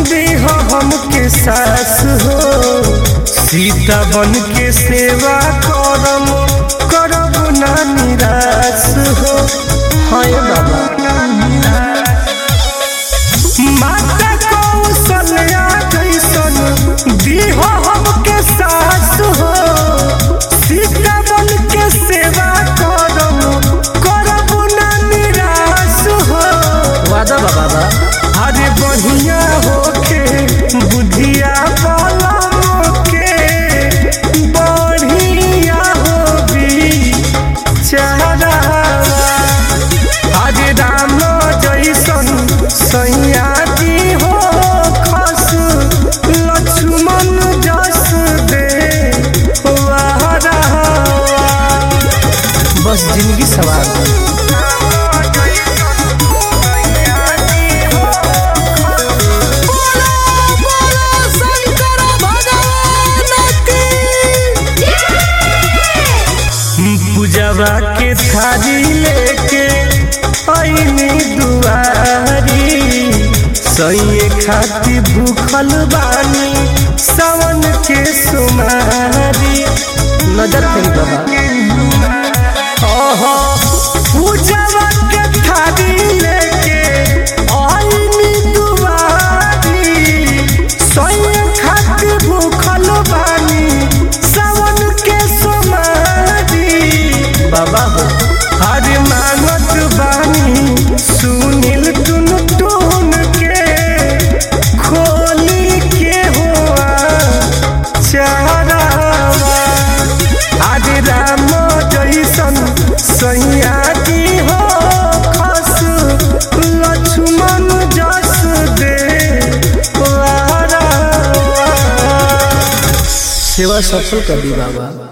देह हमके सास हो सीता बन के सेवा करम करब ना निराश हो हाय बाबा माता कौशल्या जैसन देह हमके सास हो सीता बन के सेवा करम करब ना निराश हो वादा बा बाबा अरे बढ़िया होके बुधिया बलम के बढ़िया होबी चारा अरे राम जैसन सैया जी हो खस लक्ष्मण जस दे वारा बस जिंदगी सवार बा। पूजवा के थारी लेके आईनी दुआरी सैये खाती भूखल बानी सावन के सुमारी नजर फेरी बाबा ओहो पूजवा के थारी लेके आईनी दुआरी सैये खाती भूखल बानी सावन के सुमारी बाबा हो हरे मानत बानी सुनील टुन टुन के खोली के हुआ चारावा हरे राम जैसन सैया जी हो खस लक्ष्मण जस दे वारावा। सेवा सफल कर दी बाबा